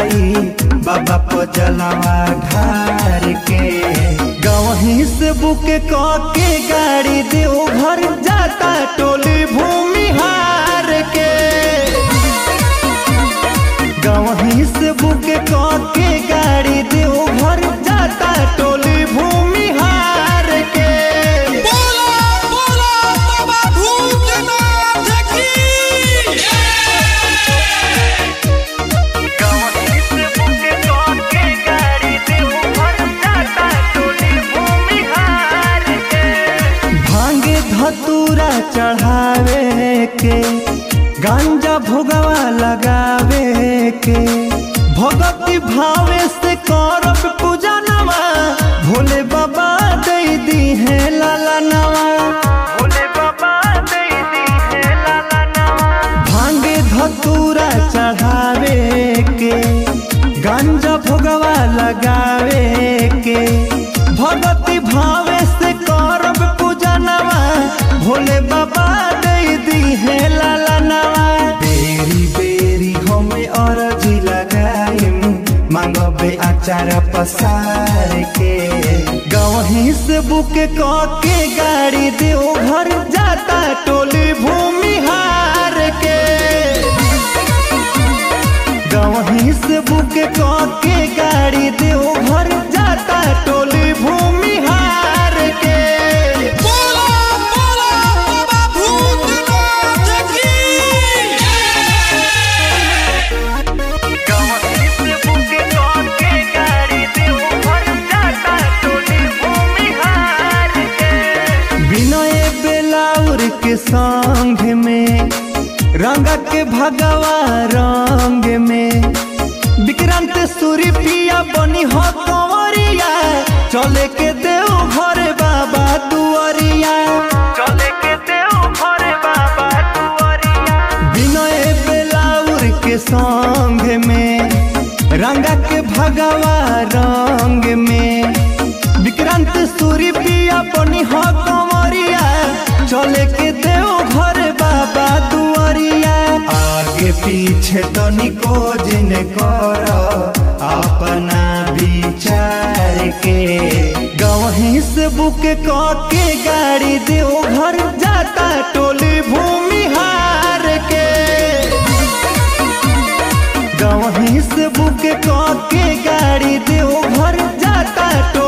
जाई बाबा पजलवा ढार के गवही से बुक क के गाड़ी देव घर जाता टोली भूमि हार के गवही से बुक क के गाड़ी देव घर जाता टोली भूमि हार के बोला बोला बाबा भूतनाथ की गवही से बुक क के गाड़ी देव घर जाता टोली भूमि हार के भांगे धतूरा चढ़ावे के गांजा भोगवा लगावे के भगति भावे से करब पूजा नवा भोले बाबा दे दी है लाला नवा भोले बाबा दे दी है लाला नवा भांगे धतूरा चढ़ावे के गांजा भोगवा लगावे के भगति भावे से करब पूजा नवा भोले बाबा दे दी है लाला नवा बेरी बेरी हमें अरजी लगाइम मांगबे आचार पसार के गवही से बुक क के गाड़ी देव घर जाता टोली भूमि हार के गवही से बुक क के गाड़ी देव घर जाता टोली भूमि हार के बोला बोला बाबा भूतनाथ की गवही से बुक क के गाड़ी देव घर जाता टोली भूमि हार के विनय बेलाउर के संग में रंग के भगवा रंग में विक्रांत सूर्य पिया बनी हो कंवरिया चले के देव घर बाबा दुआरिया चले के देव घर बाबा दुआरिया विनय बेलाउर के संग में रंगा के भगवा रंग में विक्रांत सूर्य पिया बनी हो कंवरिया चले के देव घर बाबा दुआरिया आगे पीछे तनिको जिन कर अपना विचार के गवही से बुक क के गाड़ी देव घर जाता टोली भूमि हार के गवही से बुक क के गाड़ी देव घर जाता